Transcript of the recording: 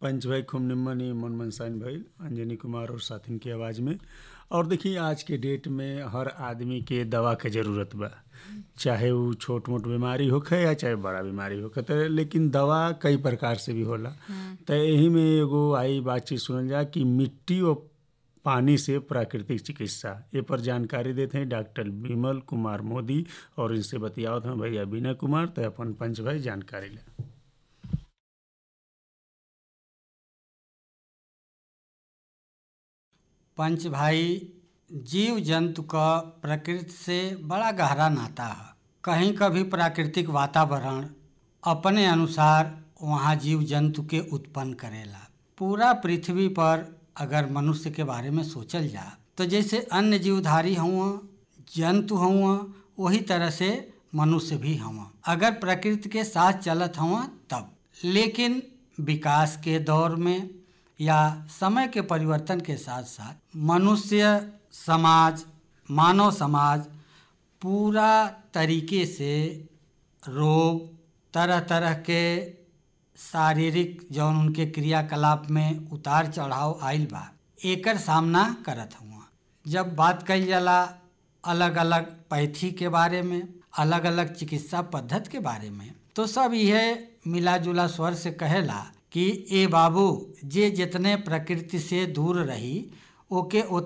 पंच भाई खूब निम्न ही मन मनसाइन भइल अंजनी कुमार और साथिन की आवाज़ में और देखिए आज के डेट में हर आदमी के दवा के ज़रूरत बा चाहे वो छोट मोट बीमारी होखे या चाहे बड़ा बीमारी होखे तो लेकिन दवा कई प्रकार से भी होला तो यही में एगो आई बातचीत सुनल जा कि मिट्टी और पानी से प्राकृतिक चिकित्सा ये पर जानकारी देते हैं डॉक्टर विमल कुमार मोदी और इनसे बतियावत हैं भैया बीना कुमार तो अपन पंच भाई जानकारी ले पंच भाई जीव जंतु का प्रकृति से बड़ा गहरा नाता है कहीं कभी प्राकृतिक वातावरण अपने अनुसार वहाँ जीव जंतु के उत्पन्न करेला पूरा पृथ्वी पर अगर मनुष्य के बारे में सोचल जा तो जैसे अन्य जीवधारी हुआ जंतु हुआ वही तरह से मनुष्य भी हुआ अगर प्रकृति के साथ चलत हुआ तब लेकिन विकास के दौर में या समय के परिवर्तन के साथ साथ मनुष्य समाज मानव समाज पूरा तरीके से रोग तरह तरह के शारीरिक जौन उनके क्रियाकलाप में उतार चढ़ाव आयल बा एकर सामना करत हुआ जब बात कही जाला अलग अलग पैथी के बारे में अलग अलग चिकित्सा पद्धति के बारे में तो सब यह मिला जुला स्वर से कहेला कि ए बाबू जे जितने प्रकृति से दूर रही ओके